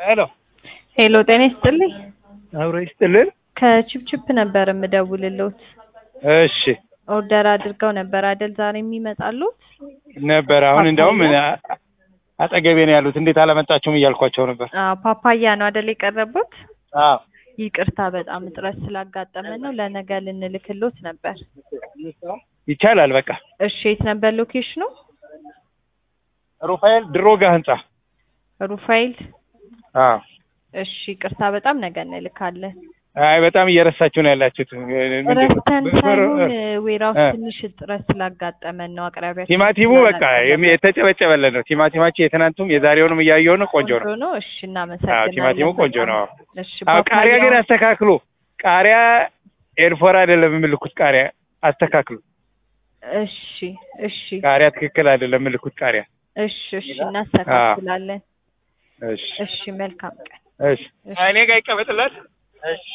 ሄሎ ሄሎ ጤና ይስጥልኝ። አብሮ ይስጥልን። ከቺፕቺፕ ነበር የምደውልልዎት። እሺ ኦርደር አድርገው ነበር አይደል? ዛሬ የሚመጣሉት? ነበር። አሁን እንዲያውም አጠገቤ ነው ያሉት። እንዴት አላመጣችሁም እያልኳቸው ነበር። አዎ ፓፓያ ነው አይደል የቀረቡት? አዎ ይቅርታ በጣም እጥረት ስላጋጠመን ነው። ለነገ ልንልክሎት ነበር። ይቻላል። በቃ እሺ የት ነበር ሎኬሽኑ? ሩፋኤል ድሮጋ ህንጻ። ሩፋኤል። አዎ እሺ ይቅርታ በጣም ነገ እንልካለን። አይ በጣም እየረሳችሁ ነው ያላችሁት። ረስተን ሳይሆን ዌራውስ ትንሽ እጥረት ስላጋጠመን ነው። አቅራቢያችን ቲማቲሙ በቃ የሚ- የተጨበጨበለት ነው። ቲማቲማችን የትናንቱም የዛሬውንም እያየሁ ነው። ቆንጆ ነው። ነው። እሺ አዎ እናመሰግናለን። ቲማቲሙ ቆንጆ ነው። እሺ አዎ ቃሪያ ግን ፓፓያው- አስተካክሉ። ቃሪያ ኤርፎር አይደለም የምልኩት ቃሪያ አስተካክሉ። እሺ እሺ ቃሪያ ትክክል አይደለም የምልኩት ቃሪያ። እሺ እሺ እናስተካክላለን። እሺ እሺ መልካም ቀን። እሺ እኔ ጋር ይቀመጥላት። እሺ